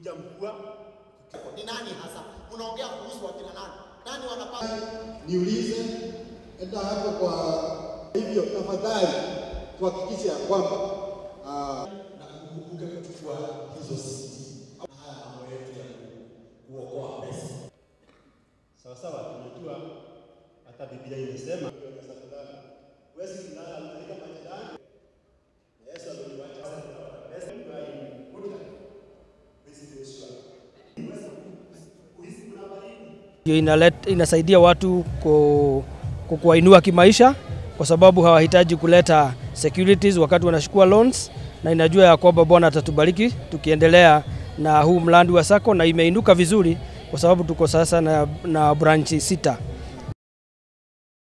kuja mkua Ni nani hasa? Unaongea kuhusu wakina nani? Nani wanapata? niulize enda hapo kwa hivyo, tafadhali tuhakikishe ya kwamba ah, na kukumbuka kuchukua hizo siti haya mambo yetu ya kuokoa pesa. sawa sawa. Tunajua hata Biblia imesema huwezi kulala katika majirani. Yesu aliwacha pesa kwa Ndio inalet, inasaidia watu ku, ku- kuwainua kimaisha kwa sababu hawahitaji kuleta securities wakati wanachukua loans, na inajua ya kwamba Bwana atatubariki tukiendelea na huu mradi wa sako, na imeinuka vizuri kwa sababu tuko sasa na, na branchi sita.